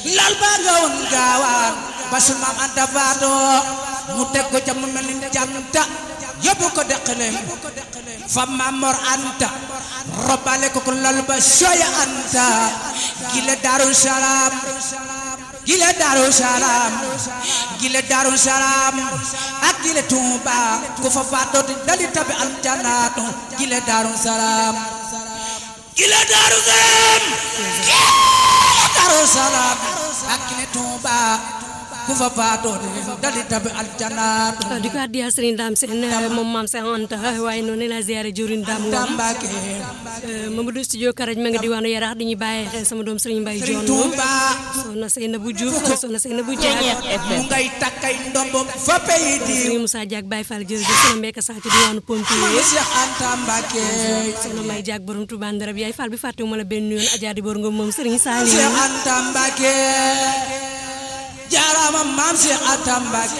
lal ba nga woon gaawaan ba su maam anta faatoo mu teg ko ca mu mel ni janta yóbbu ko deqaleem fa maam mor anta robale ko ko lal ba soya anta gile daaru salaam gile daaru salaam gile daaru salaam ak gile tuuba ku fa faatoo di dali tabi aljanaatu gile daaru salaam gile daaru salaam gile daaru salaam ak gile tuuba ku fa faatoo di dali tabi aljanaatu di ko addiya Serigne Dame Sène moom maam Cheikh Anta waaye noonu la ziare Diourine Dame Ngom Tambake Mamadou studio Karaj ma nga diwaanu Yarax di ñu bàyyi xel sama doom Serigne Mbaye Dione Tuuba soxna Seynabou Diouf soxna Seynabou Diak mu ngay takkay ndombo fa pay di Serigne Moussa Diak Baye Fall jërëjëf soxna Mbeka Sa ci diwaanu Pompier Cheikh Anta Mbake soxna May Diak borom Touba Ndarab yaay Fall bi fàttewuma la benn yoon Adja di bor nga moom Serigne Saliou Cheikh Anta Mbake jaarama maam Cheikh Anta Mbake